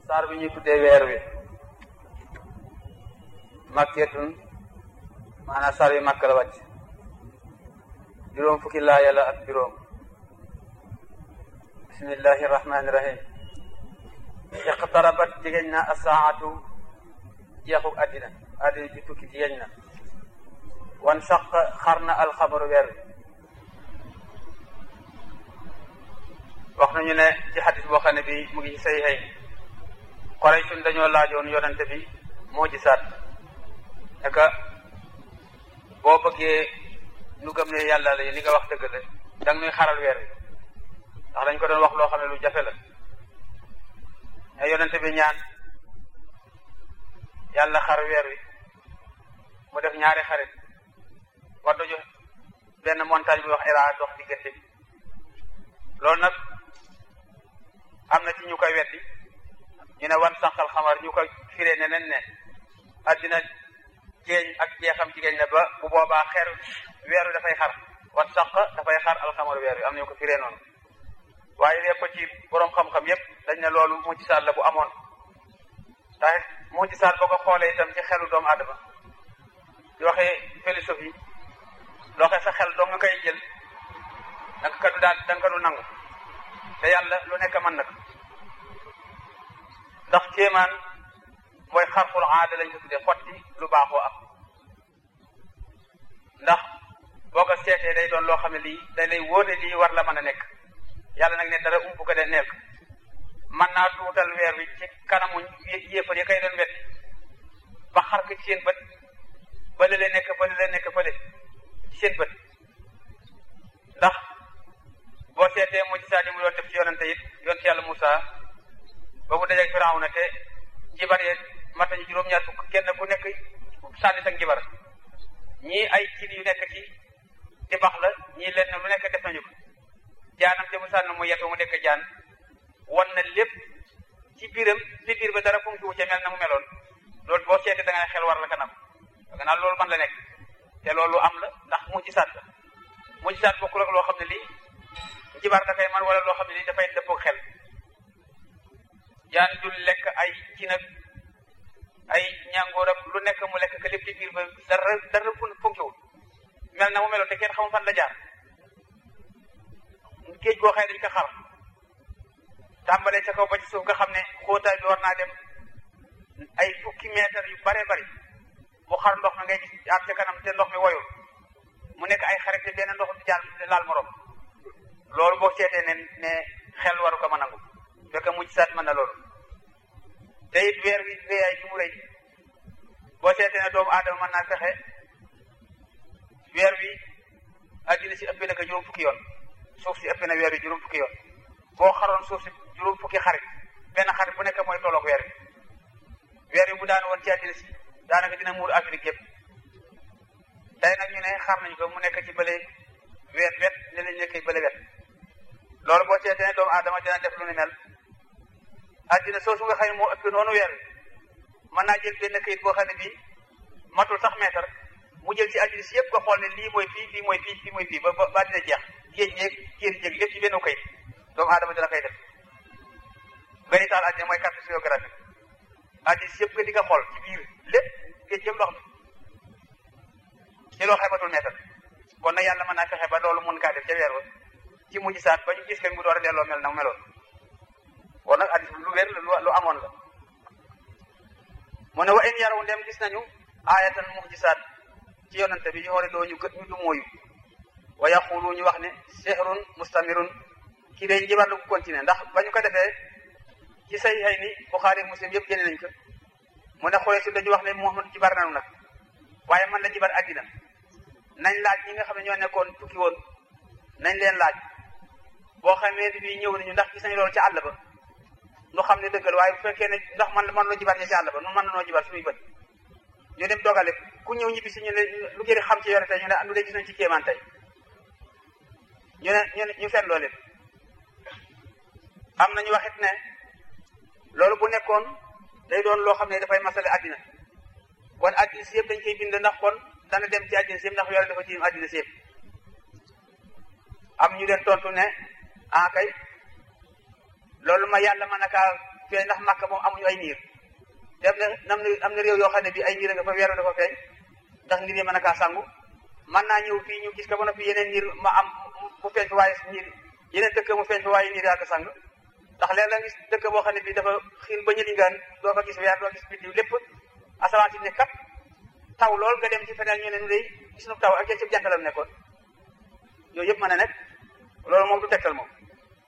saar bi ñuy tuddee weer wi makketun maanaam saar wi makk la wàcc juróom fukki laaya la ak juróom bismillahi rahmani rahim iqtarabat jegeñ na asaatu jeexuk addina addina ji tukki jegeñ na wan saq xar na alxabaru weer wi wax nañu ne ci xadis boo xam ne bi mu ngi ci say xëy Quraysh dañoo laajoon yonente bi moo gisaat ne que boo bëggee nu gëm ne yàlla la li nga wax dëgg la da nga nuy xaral weer wi ndax dañ ko doon wax loo xam ne lu jafe la mais yonente bi ñaan yàlla xar weer wi mu def ñaari xarit war dojo benn montagne bi wax Iraa dox diggante bi loolu nag am na ci ñu koy weddi ñu ne wan sànqal xamar ñu koy firee neneen ne addina jeeñ ak jeexam jigéen ne ba bu boobaa xeer weeru dafay xar wan sànq dafay xar alxamar weer wi am nañu ko firee noonu waaye lépp ci boroom xam-xam yépp dañ ne loolu mujjisaat la bu amoon ndax mujjisaat boo ko xoolee itam ci xelu doomu aadama di waxee philosophie loo xam sa xel doo nga koy jël da nga kadu daal da nga kadu nangu te yàlla lu nekk mën na ko ndax kéemaan mooy xarful aada lañ ko tuddee xotti lu baaxoo am ndax boo ko seetee day doon loo xam ne lii day lay wóote lii war la mën a nekk yàlla nag ne dara ump ko de nekk mën naa tuutal weer wi ci kanamu yéefar yi kay doon wet ba xar ko ci seen bët bële la nekk bële la nekk bële ci seen bët ndax boo seetee moo ci saa di mu doon def ci yonente it yoon ci yàlla Moussa ba mu dajeeg Firawna te jibar yee mat nañu juróom-ñaar fukk kenn ku nekk sànni sa njibar ñii ay cin yu nekk ci di bax la ñii leen lu nekk def nañu ko jaanam te mu sànni mu yetu mu nekk jaan wan na lépp ci biiram ci biir ba dara funki wu ca mel na mu meloon loolu boo seetee da ngay xel war la kanam da nga loolu man la nekk te loolu am la ndax mu ci saat la mu ci saat bokkul ak loo xam ne lii jibar dafay man wala loo xam ne lii dafay dëppoo xel jaan dul lekk ay ci nag ay ñàngoor ak lu nekk mu lekk ka lépp ci biir ba dara dara funkiwul mel na mu meloon te kenn xamul fan la jaar géej goo xëy dañ ko xar tàmbalee ca kaw ba ci suuf nga xam ne xóotaay bi war naa dem ay fukki mètre yu bare bari mu xar ndox mi ngay gis at ca kanam te ndox mi woyul mu nekk ay xarit te benn ndox di jaar laal morom loolu boo seetee ne ne xel waru ko mën a nangu fekk mujj saat mën na loolu te it weer wi réyaay fi mu rëy boo seetee ne doomu aadama mën naa fexe weer wi addina si ëpp na ko juróom fukki yoon suuf si ëpp na weer wi juróom fukki yoon boo xaroon suuf si juróom fukki xarit benn xarit bu nekk mooy tolloog weer wi weer wi bu daan woon ci addina si daanaka dina muur Afrique yëpp tey nag ñu ne xar nañu ko mu nekk ci bële wet wet ne lañ nekk bële wet loolu boo seetee ne doomu aadama dina def lu ni mel addina soosu nga xam ne moo ëpp noonu weer wi mën naa jël benn kayit boo xam ne bii matul sax mètre mu jël ci addina si yëpp nga xool ne lii mooy fii fii mooy fii fii mooy fii ba ba dina jeex géej géej géej jéeg lépp ci benn kayit doomu aadama dina koy def ngay taal addina mooy carte géographique addina si yëpp nga di nga xool ci biir lépp géej yëpp ndox mi ci loo xebatul mètre kon nag yàlla mën naa fexe ba loolu mun kaa def ca weer wa ci mujj saat ba ñu gis ken mu door a delloo mel na mu meloon kon nag addis lu wér la lu amoon la mu ne wa in yaraw ndem gis nañu aayatan mujisaat ci yonante bi yoxore doo ñu gët ñu du mooyu wa yaqulu ñu wax ne sehrun mustamirun kii day njibar la ko continuer ndax ba ñu ko defee ci say xëy ni Buxaari Muslim yëpp génne nañ ko mu ne xoolee su dañu wax ne Muhammad jibar nanu nag waaye man la jibar addina nañ laaj ñi nga xam ne ñoo nekkoon tukki woon nañ leen laaj boo xamee ni bii ñëw nañu ndax gis nañu loolu ci àll ba nu xam ne dëggal waaye bu fekkee ne ndax man man loo jibar ñi ci àll ba nu mën na noo jibar suñuy bët ñu dem dogale ku ñëw ñibbi si ñu ne lu ngeen xam ci yore tey ñu ne lu dee gis nañ ci kéemaan tey ñu ne ñu ne ñu seet loolu am na ñu waxit ne loolu bu nekkoon day doon loo xam ne dafay masale àddina kon àddina si yëpp dañ koy bind ndax kon dana dem ci àddina si yëpp ndax yore dafa ci àddina si yëpp am ñu leen tontu ne ah kay loolu ma yàlla mën a kaa feeñ ndax màkk moom amuñu ay niir dem na nam na am na réew yoo xam ne bi ay niir nga fa weeru dafa feeñ ndax nit yi mën a kaa sangu mën naa ñëw fii ñu gis ko ba noppi yeneen niir ma am mu feeñ fa waaye niir yeneen dëkk mu feeñ fa waaye niir yaa ko sang ndax léeg la gis dëkk boo xam ne bi dafa xiin ba ñëli ngaan doo fa gis weer doo gis biddiw lépp asamaan si ne kat taw lool nga dem ci feneen ñu ne nu day gis nu taw ak ci jantalam nekkoon yooyu yëpp mën a nekk loolu moom du tegtal moom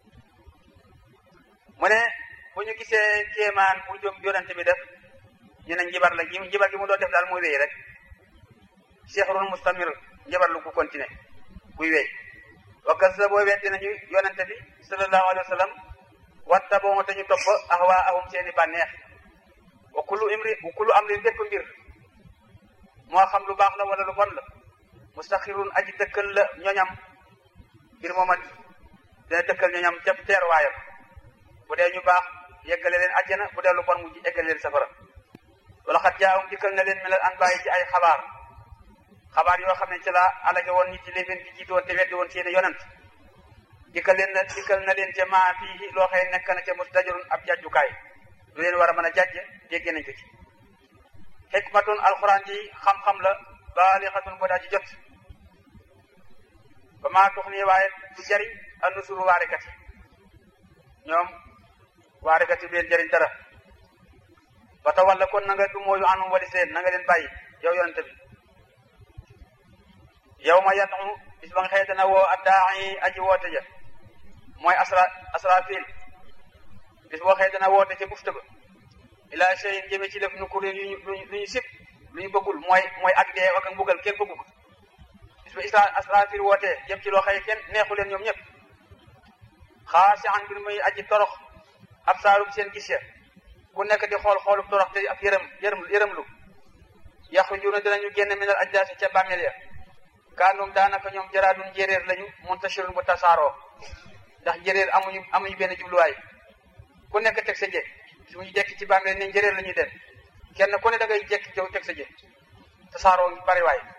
mu ne bu ñu gisee kéemaan bu jom yonente bi def ñu ne njibar la njibar gi mu doon def daal muy wéy rek seexrun mustamir njibar lu ko continué buy wéy wa kazzaboo weddi nañu yonente bi sallallahu alayhi wa sallam watta boo te ñu topp ahwaa ahum seeni bànneex wa kullu imri wa kullu amrin bépp mbir moo xam lu baax la wala lu bon la mustaxirun aji dëkkal la ñoñam mbir mooma dina dëkkal ñoñam ca teer waayam bu dee ñu baax yeggale leen àjjana bu dee lu bon mu yeggale leen safara wala xat jaawum dikkal na leen melal an bàyyi ci ay xabaar xabaar yoo xam ne ci la alage woon ñi ci leen fi jiitu woon te weddi woon seeni yonent dikkal leen na dikkal na leen ca maa fii loo xëy nekk na ca mustajarun ab jàjjukaay lu leen war a mën a jàjje dégg nañ ko ci xikmatun alxuraan ji xam-xam la baalixatun boo daa ci jot ba maa tux nii waaye du jariñ a nusuru waarekat yi ñoom waarekat yi du leen jariñ dara ba ta walla kon na nga du mooyu anum wali seen na nga leen bàyyi yow yonente bi yow ma yatu bis ba nga xëy dana woo addaayi aji woote ja mooy asra asrafil bis boo xëy dana woote ca bufta ba ila cheyin jëme ci def nu ko lu ñu lu ñu sib lu ñu bëggul mooy mooy ak dee ak mbugal kenn bëggu ko bis ba isra asrafil wootee jëm ci loo xëy kenn neexu leen ñoom ñëpp xaasi an mbir muy aji torox ab saalum seen gis ya ku nekk di xool xoolub torox te ak yërëm yërëm yërëm lu yaxrujuuna dinañu génn minal ajdaasi ca bàmmeel ya kaanum daanaka ñoom jaraadun njéeréer lañu muntashirun bu tasaaroo ndax njéeréer amuñu amuñu benn jubluwaay ku nekk teg sa jë suñu jekki ci bàmmeel ne njéeréer la ñuy den kenn ku ne da ngay jekki jow teg sa jë tasaaroo ngi bari waay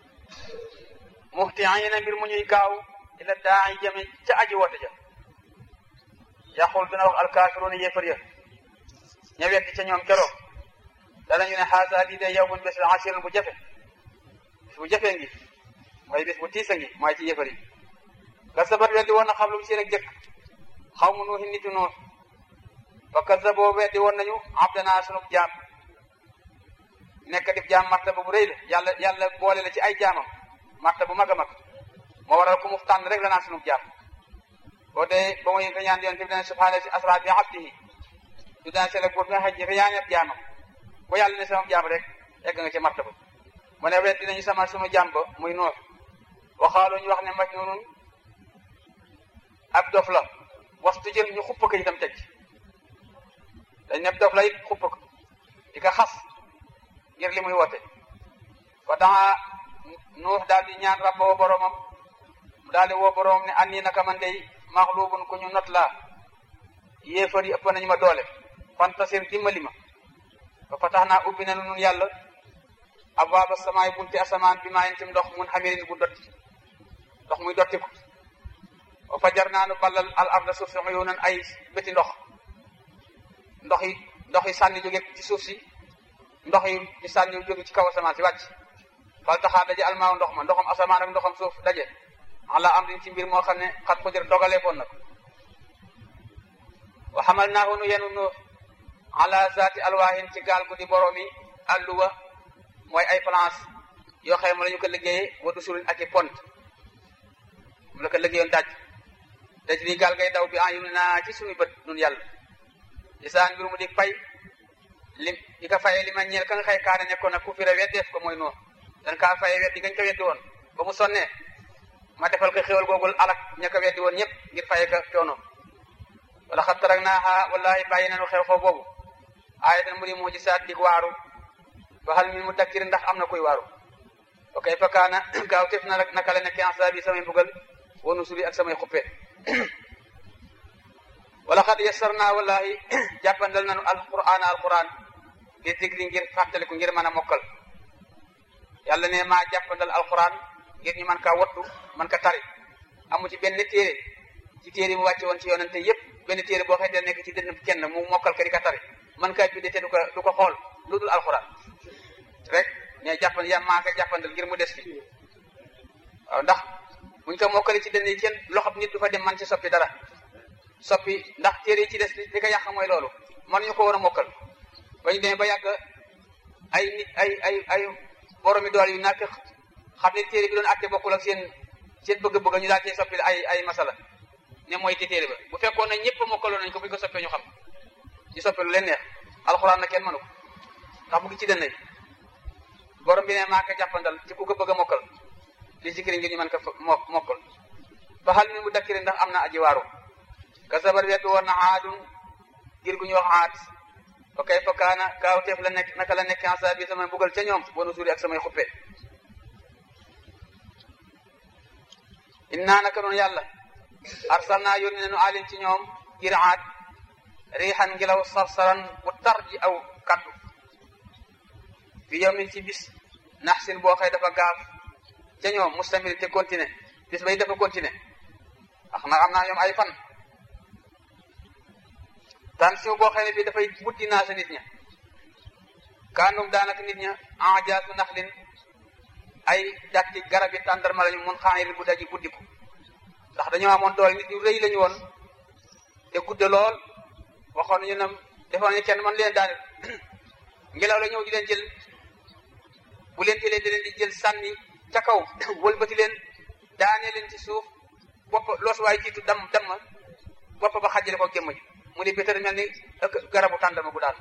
muhtiina mbir mu ñuy gaaw ila daa jëme ca aji woote ja yaqul dina wax alkaafiruuna yéefar ya ña weddi ca ñoom keroog danañu ne xaasa lii de yawmun bés la asirun bu jafe bu jafee ngi mooy bés bu tiisa ngi mooy ci yéefar yi kasabat weddi woon na xam lu mu seen ak jëkk xaw mu nuuxi nitu nuux fa kasaboo weddi woon nañu abdanaa sunub jaam nekk dif jaam martaba bu rëy la yàlla yàlla boole la ci ay jaamam martaba bu mag a mag moo waral ku mu tànn rek la naa sunub jaam boo dee ba muy reñaan yoon bi dana subhaana si asra bi abdihi du daan sele buur bi nga xaj reñaan ab jaamam ku yàlla ne sama jaam rek egg nga ci martaba mu ne weddi nañu sama sunu jaam ba muy nuux waxaaloo ñu wax ne majnuunun ab dof la waxtu jël ñu xupp ko itam teg dañ ne dof la it xupp ko di ko xas ngir li muy woote fa daa nuux daal di ñaan rabba woo boromam mu daal di woo boromam ne an nii naka man day maxluubun ku ñu not laa yéefar yi ëpp nañu ma doole fantasir dimbali ma ba fa tax naa ubbi na nun yàlla abwaaba samaay bunti asamaan bi maa yentim ndox mun xamirin bu dotti ndox muy dotti ko wa fajar naa nu ballal al arda suuf si uyunan ay bëti ndox ndox yi ndox yi sànni jóge ci suuf si ndox yi di sànni jóge ci kaw asamaan si wàcc fal taxaa daje almaaw ndox ma ndoxam asamaan ak ndoxam suuf daje ala amrin ci mbir moo xam ne xat xudir dogalee foon na ko wa xamal naahu nu yenu nu ala zaati alwaahin ci gaal gu di boroomi alluwa mooy ay planche yoo xam ne la ñu ko liggéeyee wa dusurin ak i pont mu la ko liggéeyoon daj daj lii gaal ngay daw bi en yu naa ci suñu bët nun yàlla lisaan mbir mu di fay lim di ko fayee li ma ñeel ka nga xëy kaane nekkoon nag ku fi weddeef ko mooy noonu dan kaa fayee weddi gañ ko weddi woon ba mu sonnee ma defal ko xéwal googul alak ña ko weddi woon ñëpp ngir fayee ko coono wala xat tarak naaxa wallahi bàyyi nañu xew xew boobu aayatan mu di moo ci saat dig waaru ba xal mi mu dakkir ndax am na kuy waaru ok fa kaana gaaw tef na rek naka la nekk ansa bi samay mbugal wanu suli ak samay xuppe wala xat yassar naa wallahi jàppandal nañu alquran alquran ngir digri ngir fàttaliku ngir mën a mokkal yàlla ne maa jàppandal alquran ngir ñu mën kaa wattu mën ka tari amu ci benn téere ci téere mu wàcce woon ci yonente yépp benn téere boo xëy nekk ci dënn kenn mu mokkal ka di ka tari man kaa bindee te du ko du ko xool lu dul alxuraan rek ne jàppan ya maaka jàppandal ngir mu des fi waaw ndax buñ ko mokkale ci dënn yi kenn loxob nit du fa dem man ci soppi dara soppi ndax téere yi ci des li ko yàq mooy loolu man ñu ko war a mokkal ba ñu demee ba yàgg ay nit ay ay ay boromi doole yu nàkk xam ne téere bi doon àtte bokkul ak seen seen bëgg-bëgg ñu daal cee soppi ay ay masala ne mooy te téere ba bu fekkoon ne ñëpp mokkaloon nañ ko buñ ko soppee ñu xam ci soppee lu leen neex alxuraan na kenn mënu ko ndax mu ngi ci dënn yi borom bi ne maa ko jàppandal ci ku ko bëgg a mokkal li zikri ngir ñu mën ko mokkal fa hal min mudakkir ndax am na aji waaru kasabar wet woon na aadun ngir gu ñu wax aad fa kay fa kaana kaawteef la nekk naka la nekk ansa bi samay mbugal ca ñoom wanu suuri ak samay xuppe innaa naka noonu yàlla arsalnaa yónni nañu alim ci ñoom ngir aad riixan ngelaw sarsaran bu tar ji aw kaddu fi yawmin ci bis naxsin boo xëy dafa gaaf ca ñoom mustamil te continué bis bay dafa continué ax na am naa ñoom ay fan tension boo xëy ne bii dafay buddi naa sa nit ña kaanum daanaka nit ña enjaasu naxlin ay datti garab yi tàndarma lañu mun xaaniri bu daji buddiku ndax dañoo amoon doole nit ñu rëy lañu woon te gudde lool waxoon nañu ne defoon nañu kenn man leen daane ngelaw la ñëw di leen jël bu leen jëlee di leen di jël sànni ca kaw wëlbati leen daanee leen ci suuf bopp loos waay jiitu dam dam bopp ba xajjale ko jëmm ji mu di bétar mel ni garabu tàndarma bu daal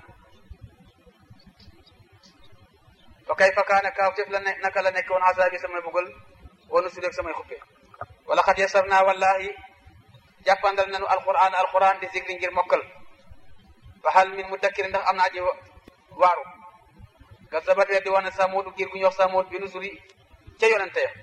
fa kay fa kaana kaaw teef la ne naka la nekk woon asaabi samay bugal wonu su deg samay xuppe wala xat yasar naa wallahi jàppandal nanu alquran alquran di zikri ngir mokkal fa hal min mudakkir ndax am na aji waaru ka sabat weddi woon ne samuudu giir gu ñu wax samuud bi nusuri ca yonente ya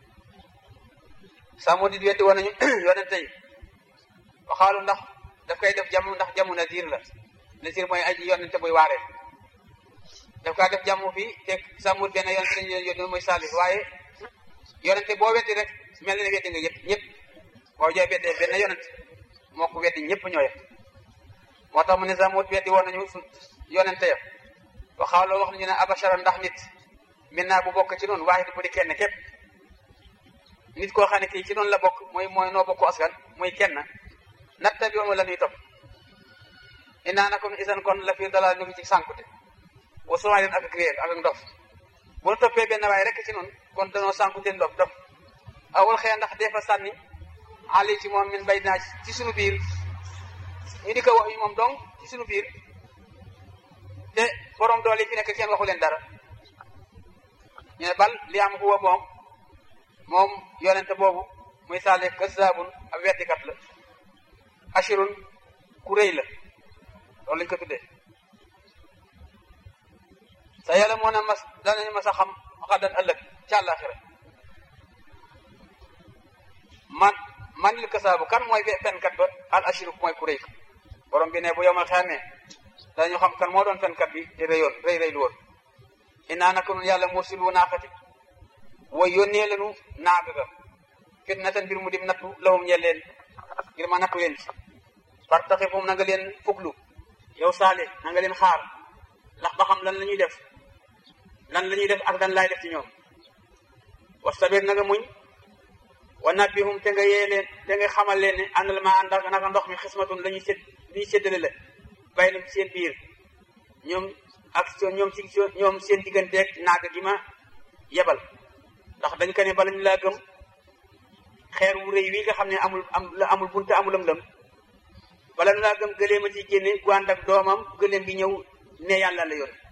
samuud it weddi woon nañu yonente yi waxaalu ndax daf koy def jamu ndax jamu nazir la nazir mooy aji yonente buy waaree daf kaa def jamu fii te samuud benn yonente lañu leen yónni mooy saalih waaye yonente boo weddi rek mel na ne weddi nga yëpp ñëpp boo jooy weddee benn yonente moo ko weddi ñëpp ñooye moo tax mu ne samuud weddi woon nañu yonente ya waxaaloo wax nañu ne abashara ndax nit min naa bu bokk ci noonu waaye bu di kenn képp nit koo xam ne kii ci noonu la bokk mooy mooy noo bokku askan muy kenn natta bi moom la ñuy topp inaa na kon isan kon la fi dalal ñu ngi ci sànkute wa souvent leen ak ak réer ak ndof bu nu toppee benn waaye rek ci noonu kon danoo sànkute ndof dof awul xëy ndax dee fa sànni ali ci moom min bay naa ci sunu biir ñu di ko wax yi moom donc ci sunu biir te borom doole yi fi nekk kenn waxu leen dara ñu ne bal li am huwa moom moom yonente boobu muy saale kazaabun ab weddikat la ashirun ku rëy la loolu lañ ko tuddee sa yàlla moo ne mas danañu mas a xam xaddan ëllëg ci àllaaxira man manil kasaabu kan mooy fenkat ba al ashiru mooy ku rëy ka borom bi ne bu yomal xeamee dañu xam kan moo doon fenkat bi te rëyoon rëy rëy lu woon inaa naka nun yàlla mursilu naaqati way yónnee lanu naaga ga fitnatan mbir mu dim nattu lawum ñeel leen ngir ma nattu leen ci par taxi fum na nga leen fuglu yow saale na nga leen xaar ndax ba xam lan la ñuy def lan la ñuy def ak dan laay def ci ñoom wastabir na nga muñ wa nabbihum te nga yee leen te nga xamal leen ne àndal ma ànd ak naka ndox mi xismatun la ñuy sédd li ñuy séddale la bàyyi lam seen biir ñoom ak ñoom ci ñoom seen digganteeg naaga gi ma yebal ndax dañ ko ne bala ñu laa gëm xeer wu rëy wi nga xam ne amul am la amul bunte amul lëm-lëm bala ñu laa gëm gëleem a ci génne gu ànd ak doomam gëleem gi ñëw ne yàlla la yor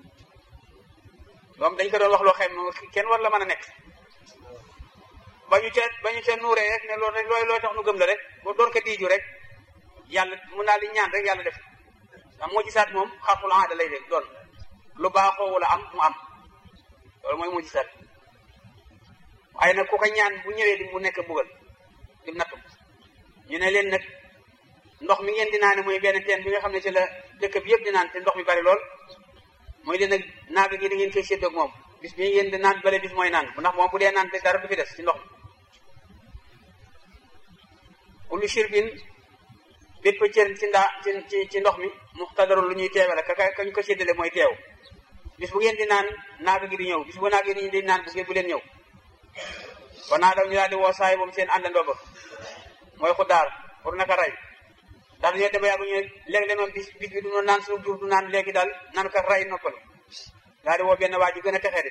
moom dañ ko doon wax loo xam ne kenn war la mën a nekk ba ñu ca ba ñu ca nuuree rek ne loolu rek looy looy tax nu gëm la rek boo doon ko diiju rek yàlla mun naa li ñaan rek yàlla def ndax moo gisaat moom xarxul aada lay def doon lu baaxoo wala am mu am loolu mooy moo gisaat waaye nag ku ko ñaan bu ñëwee di mu nekk mbugal di nattu ñu ne leen nag ndox mi ngeen di naane mooy benn teen bi nga xam ne ci la dëkk bi yëpp di naan te ndox mi bari lool mooy leen nag naaga gi da ngeen koy séddoog moom bis bi ngeen di naan bale bis mooy naan ndax moom bu dee naan te dara du fi des ci ndox mi kullu shirbin bépp cër ci ndaa ci ci ci ndox mi muxtadarun lu ñuy teewale ka ka ñu ko séddale mooy teew bis bu ngeen di naan naaga gi di ñëw bis bu naaga gi di naan bu ngeen bu leen ñëw ba naa daw ñu daal di woo saay moom seen àndandoo ba mooy xuddaar pour naka rey ndax dañoo dem ba yàgg ñu ne léeg-léeg moom bis bis bi du naan suuf du naan léegi daal naan ka rey noppalu daal di woo benn waa ji gën a texee de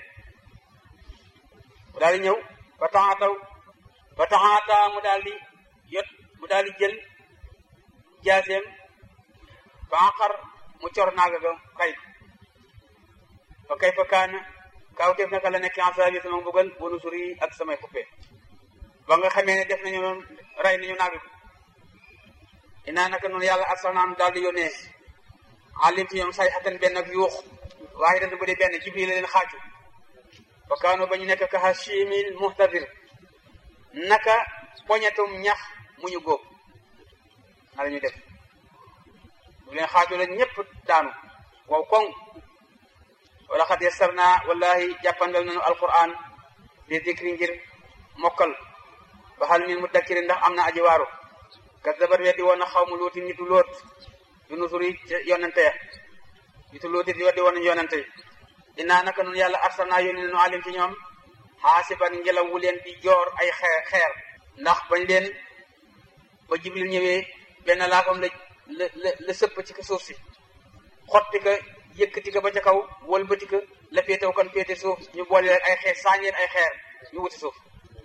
mu daal di ñëw ba taxaataw ba taxaata mu daal di yot mu daal di jël jaaseem ba xar mu cor naaga ga kay fa kay fa kaana kaawteef naka la nekk ansaabi sama mbugal wanu suri ak samay xuppe ba nga xamee ne def nañu noonu rey nañu naaga ko inaa naka noonu yàlla arsalnaam daal di yónnee alim ci ñoom say xatan benn ak yuux waaye dafa bu dee benn ci biir la leen xaaju fa kaano ba ñu nekk ka hashimil muhtadir naka poñetum ñax mu ñu góob na la ñu def bu leen xaaju la ñëpp daanu wow koŋ wala xad yassarna wallahi jàppandal nañu alquran di dikri ngir mokkal ba xal min mudakkiri ndax am na aji waaru kazzabat weddi woon na xaw mu luuti nitu loot yu nusuri yonente ya nitu looti di weddi woon nañu yonente yi innaa naka nun yàlla arsalna yónni nañu alim ci ñoom xaasiban ngelaw wu leen di joor ay xeer xeer ndax bañ leen ba jibril ñëwee benn laafam la la la la sëpp ci ka suuf si xotti ka yëkkati ka ba ca kaw wëlbati ka la féetew kan féete suuf ñu boole leen ay xeer saañeen ay xeer ñu wuti suuf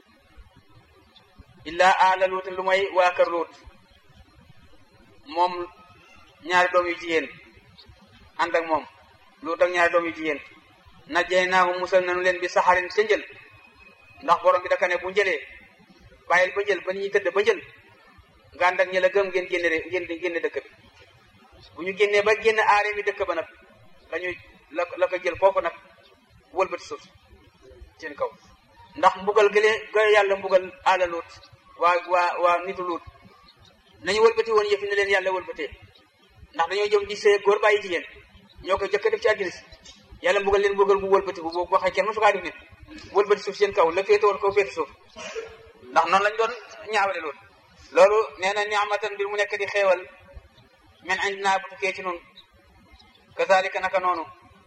illaa aala luut lu may waa kër luut moom ñaari doom yu jigéen ànd ak moom luut ak ñaari doom yu jigéen najjee naahu musal nañu leen bi saxarin sa njël ndax borom bi daka ne bu njëlee bàyyil ba njël ba ñuy tëdd ba njël nga ànd ak ñi la gëm ngeen génne ngeen génne dëkk bi bu ñu génnee ba génn aare mi dëkk ba nag lañuy la la ko jël foofu nag wëlbati suuf seen kaw ndax mbugal gëlee ga yàlla mbugal aala luut waa waa waa nitu luut nañu wëlbati woon yëf yi ne leen yàlla wëlbatee ndax dañoo jëm di sëy góor bàyyi jigéen ñoo ko jëkk def ci àddina si yàlla mbugal leen mbugal bu wëlbati bu boo waxee kenn mosu kaa def nit wëlbati suuf seen kaw la féete woon kaw féete suuf ndax noonu lañ doon ñaawale loolu loolu nee na ni'matan mbir mu nekk di xeewal men indinaa bu tukkee ci nun kazalika naka noonu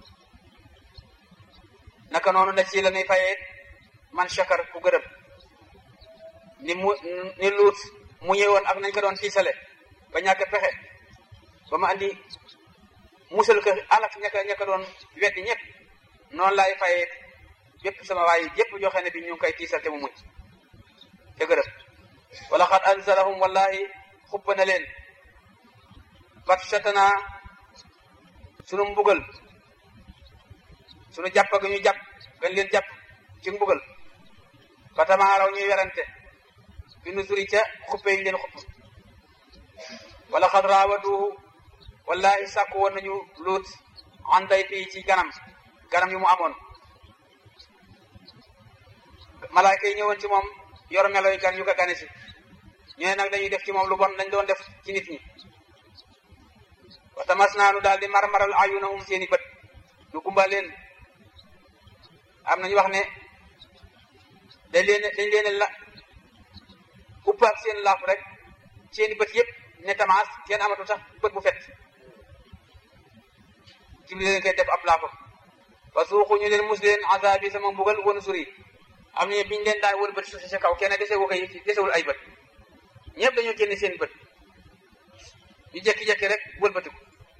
naka noonu na ci la ñuy fayee man shakar ku gërëm ni mu ni luut mu ñëwoon ak nañ ko doon tiisale ba ñàkk pexe ba ma andi musal ko alak ñaka ñaka doon weddi ñëpp noonu laay fayee bépp sama waay yëpp joxe ne bi ñu ngi koy tiisal te mu mucc te gërëm wala xad anzalahum wallahi xubba na leen batshatana sunu mbugal sunu jàpp ga ñu jàpp gañ leen jàpp ci mbugal fatamaaraw ñuy werante bi nusuri ca xuppe yi leen xupp wala xad raawaduhu wallahi sàkku woon nañu luut anday fii ci ganam ganam yu mu amoon malaayka yi ñëwoon ci moom yor meloy gan yu ko gane si ñu ne nag dañuy def ci moom lu bon dañ doon def ci nit ñi wa tamas naanu daal di marmaral ayunahum seeni bët ñu gumba leen am nañu wax ne dañ leen dañ leen la uppaak seen laaf rek seeni bët yëpp ne tamaas kenn amatu sax bët bu fet jibril leen koy def ab laafam wa suuxu ñu leen mus leen azaabi sama mbugal wanu suri am nañu biñu leen daan wër bët suuf si kaw kenn desewu koy desewul ay bët ñëpp dañoo génne seen bët ñu jekki-jekki rek wëlbatiku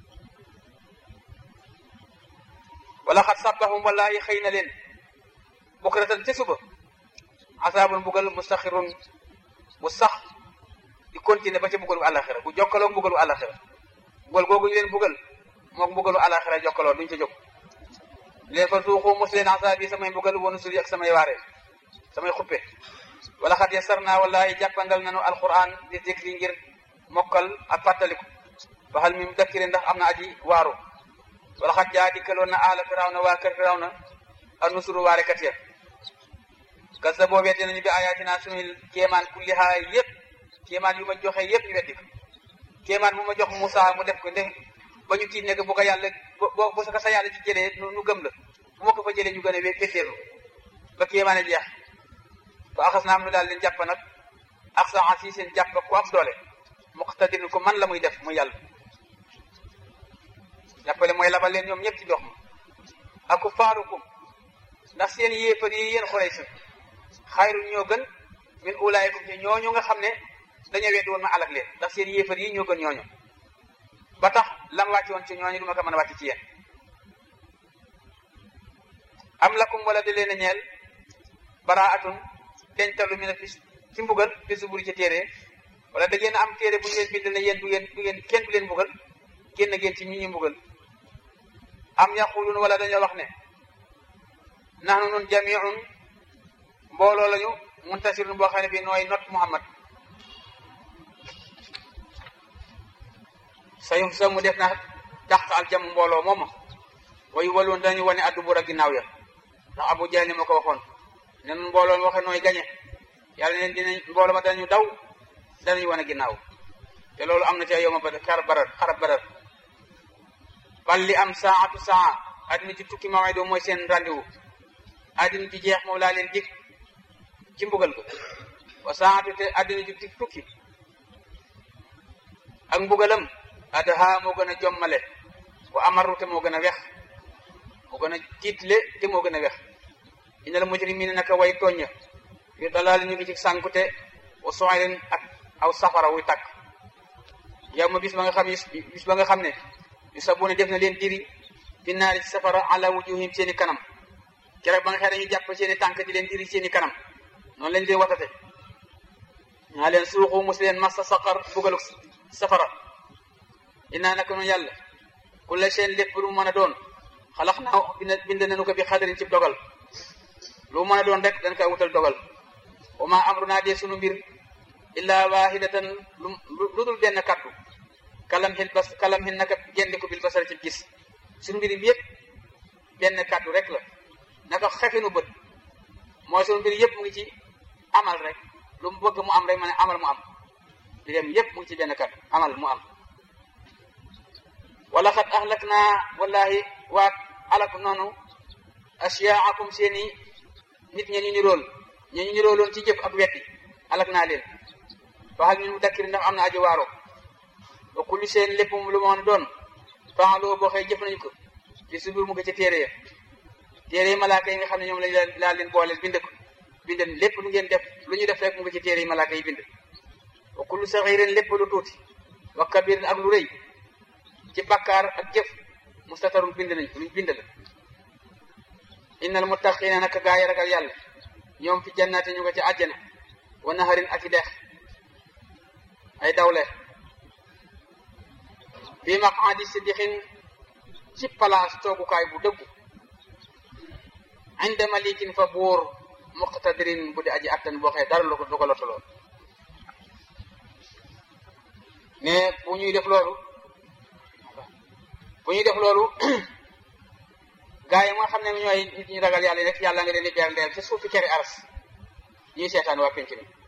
wala xat sabbahum wallahi xëy na leen bukratan ca suba asaabun mbugal mustaxirun bu sax di continuer ba ca mbugalu àllaxira bu jokkaloo mbugalu àllaxira mbugal googu ñu leen mbugal mook mbugalu àllaxira jokkaloo duñ ca jóg leen fa suuxu mos leen asaabi samay mbugal wonu suri ak samay waare samay xuppe wala xat yasarna wallahi jàppandal nanu alquran di zikri ngir mokkal ak fàttaliku waxal mi dakkiri ndax am na aji waaru wala xat jaa dikkaloon na aala firawna waa kër firawna ak nusuru waarekat ya gas sa boo weddi nañu bi ayatina suñu kéemaan kullihaa yëpp kéemaan yu ma joxe yëpp ñu weddi ko kéemaan bu ma jox Moussa mu def ko nde ba ñu tiit ne bu ko yàlla bo bu ko sa yàlla ci jëlee nu gëm la bu ma ko fa jëlee ñu gën a wé féttéerlu ba kéemaan a jeex ba axas naa am nu daal leen jàpp nag ak sa si seen jàpp ku am doole muqtadirin ko man la muy def muy yàlla jàppale mooy labal leen ñoom ñëpp ci ndox ma aku faarukum ndax seen yéefar yi yéen xorey si xayrun ñoo gën min ulaayikum ci ñooñu nga xam ne dañoo weddi woon ma alak leen ndax seen yéefar yi ñoo gën ñooñu ba tax lam wàcce woon ci ñooñu du ma ko mën a wàcc ci yéen am lakum wala da leen a ñeel baraatun dencalu mi ne fi ci mbugal fi suburi ci téere wala da ngeen am téere bu ñu leen bind ne yéen du ngeen du ngeen kenn du leen mbugal génn ngeen ci ñi ñu mbugal am yaqulun wala dañoo wax ne nahnu nun jamiun mbooloo lañu muntasirun boo xam ne bii nooy not Muhammad sayum sa mu def na dàq aljam mbooloo mooma way waloon dañu wane addu bur a ginnaaw ya ndax Abu Jahl ma ko waxoon ne nun mbooloo waxe nooy gañe yàlla neen dinañ mbooloo ma dañu daw danañu wane ginnaaw te loolu am na ca yow ma ba xar barar xarab barar bal li am saatu saa addina ci tukki ma way doo mooy seen rendez-vous addina ci jeex moom laa leen dig ci mbugal ko wa saatu te addina ci tukki ak mbugalam adaha moo gën a jommale wa amaru te moo gën a wex moo gën a tiitle te moo gën a wex inal mujrimina naka way tooña fi dalaal ñu ngi ci sànkute wa soirin ak aw safara wuy tàkk yow ma bis ba nga xam bis ba nga xam ne yu sabu ne def na leen diri fi naari ci safara ala wujuhim seeni kanam keroog ba nga xëy dañuy jàpp seeni tànk di leen diri seeni kanam noonu lañ leen watate ñaa leen suuxu mos leen massa saqar bugalu safara inaa naka noonu yàlla kulla seen lépp lu mën a doon xalax naa bind nañu ko bi xadarin ci dogal lu mën a doon rek dañ koy wutal dogal wa ma amru naa dee sunu mbir illa wahidatan lu dul benn kaddu kalam xin bas kalam xin naka gendi ko bil basar ci gis suñu mbir bi yëpp benn kaddu rek la naka xefinu bët mooy suñu mbir yëpp mu ngi ci amal rek lu mu bëgg mu am rek ma ne amal mu am di dem yëpp mu ngi ci benn kaddu amal mu am wala xat ahlak naa wallahi waat alak noonu asiyaakum seeni nit ña ñu nirool ña ñu nirooloon ci jëf ak wetti alak naa leen waxal ñu mu dakkiri ndax am na aji waaro ba kulli seen lépp lu ma doon faaloo boo xëy jëf nañu ko ci subur mu ko ci téere ya téere yi malaaka yi nga xam ne ñoom lañ laa leen booleel bind ko bind lépp lu ngeen def lu ñu def rek mu ngi ci téere yi malaaka yi bind wa kullu saxiirin lépp lu tuuti wa kabirin ak lu rëy ci bakkaar ak jëf mustatarun bind nañ ko luñ bind la innal muttaqina naka gaa yi ragal yàlla ñoom fi jannaati ñu ko ci àjjana wa naharin ak i dex ay dawle bi maqaadi siddiqin ci place toogukaay bu dëggu inda malikin fa buur muqtadirin bu di aji attan boo xëy dara lu ko du ko lottaloo mais bu ñuy def loolu bu ñuy def loolu gaa yi nga xam ne ñooy nit ñi ragal yàlla rek yàlla nga leen di berndeel ci suufi keri aras ñuy seetaan waa penc mi